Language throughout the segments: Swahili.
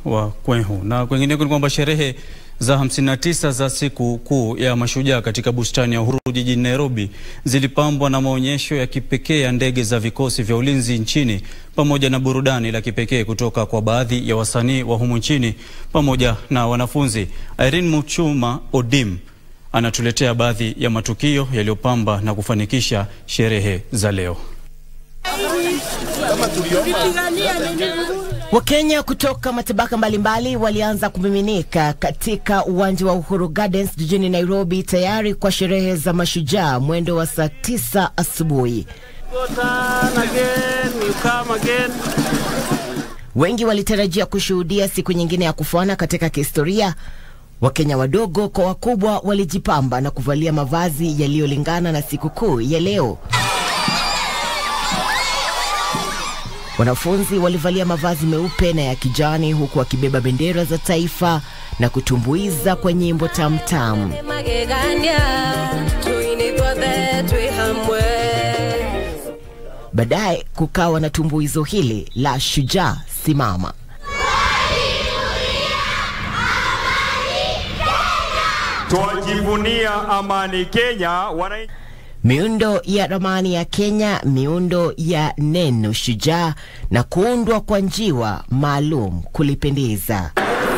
wa Kwehu. Na kwengineko ni kwamba sherehe za 59 za siku kuu ya mashujaa katika bustani ya Uhuru jijini Nairobi zilipambwa na maonyesho ya kipekee ya ndege za vikosi vya ulinzi nchini pamoja na burudani la kipekee kutoka kwa baadhi ya wasanii wa humu nchini pamoja na wanafunzi. Irene Muchuma Odim anatuletea baadhi ya matukio yaliyopamba na kufanikisha sherehe za leo. Wakenya kutoka matabaka mbalimbali walianza kumiminika katika uwanja wa Uhuru Gardens jijini Nairobi tayari kwa sherehe za mashujaa mwendo wa saa tisa asubuhi. Wengi walitarajia kushuhudia siku nyingine ya kufana katika kihistoria. Wakenya wadogo kwa wakubwa walijipamba na kuvalia mavazi yaliyolingana na sikukuu ya leo. Wanafunzi walivalia mavazi meupe na ya kijani huku wakibeba bendera za taifa na kutumbuiza kwa nyimbo tamtam. Baadaye kukawa na tumbuizo hili la shujaa simama. Twajivunia amani Kenya wana miundo ya ramani ya Kenya, miundo ya neno shujaa na kuundwa kwa njiwa maalum kulipendeza.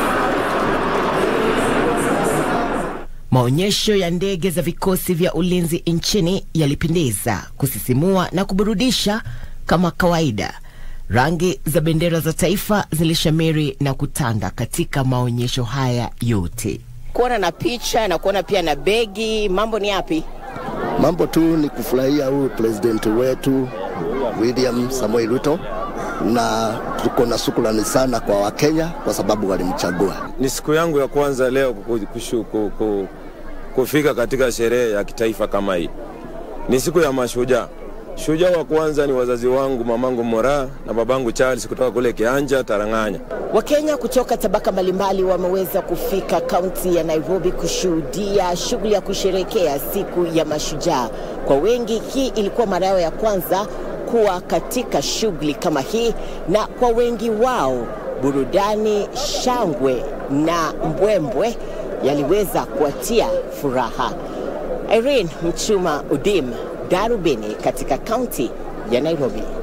Maonyesho ya ndege za vikosi vya ulinzi nchini yalipendeza, kusisimua na kuburudisha kama kawaida. Rangi za bendera za taifa zilishamiri na kutanda katika maonyesho haya yote. Kuona na picha na kuona pia na begi, mambo ni yapi? Mambo tu ni kufurahia huyu president wetu William Samoei Ruto, na tuko na shukrani sana kwa Wakenya kwa sababu walimchagua. Ni siku yangu ya kwanza leo kushu, kuku, kufika katika sherehe ya kitaifa kama hii. Ni siku ya mashujaa. Shujaa wa kwanza ni wazazi wangu, mamangu Mora na babangu Charles kutoka kule Kianja Tarang'anya. Wakenya kutoka tabaka mbalimbali wameweza kufika kaunti ya Nairobi kushuhudia shughuli ya kusherekea siku ya mashujaa. Kwa wengi, hii ilikuwa mara yao ya kwanza kuwa katika shughuli kama hii, na kwa wengi wao burudani, shangwe na mbwembwe yaliweza kuwatia furaha. Irene Mchuma Udim, Darubini katika kaunti ya Nairobi.